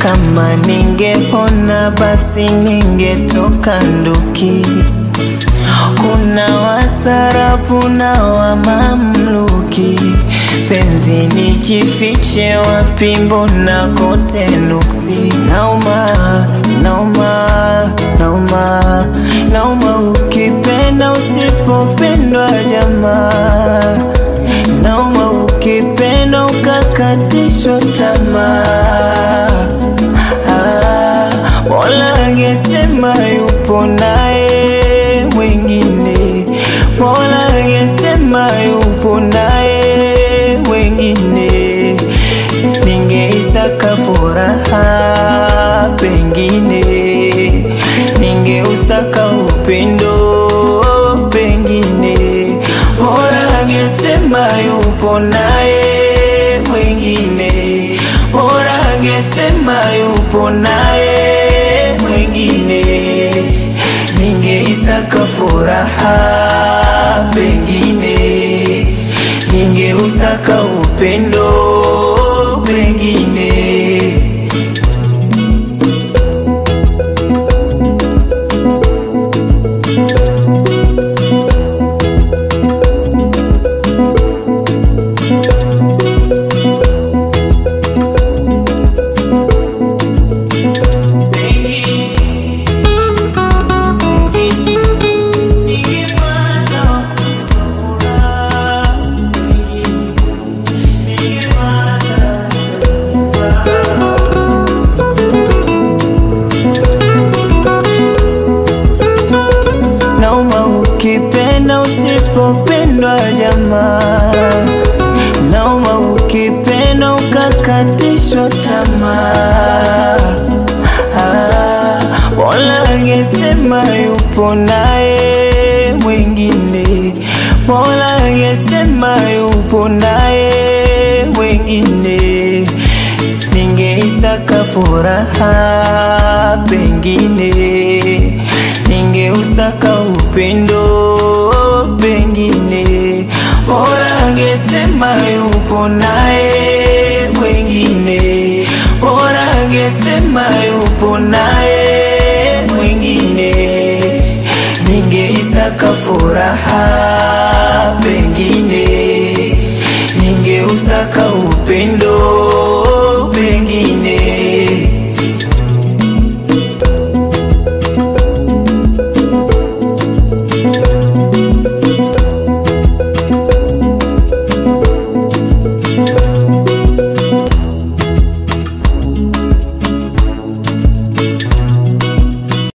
Kama ningepona basi ningetoka nduki. Kuna wastaarabu na wa mamluki, penzi nijifiche wapi? Mbona kote nuksi? Nauma, nauma, nauma, nauma ukipenda usipopendwa jamaa, nauma ukipenda ukakatishwa tamaa. Ah, Mola angesema yupo naye mwingine, Mola angesema yupo naye mwingine, ningeisaka furaha pengine, ningeusaka upendo pengine, Mola angesema yupo naye mwingine, Mola angesema yupo naye mwingine, ningeisaka furaha pengine, ningeusaka upendo pengine. Nauma ukipenda usipopendwa jamaa, nauma ukipenda ukakatishwa tamaa. Ah, Mola angesema yupo naye mwingine, Mola angesema yupo naye mwingine, ningeisaka furaha pengine, ningeusaka upendo pengine, Mola angesema yupo naye mwingine, Mola angesema yupo naye mwingine, ningeisaka furaha pengine, ningeusaka upendo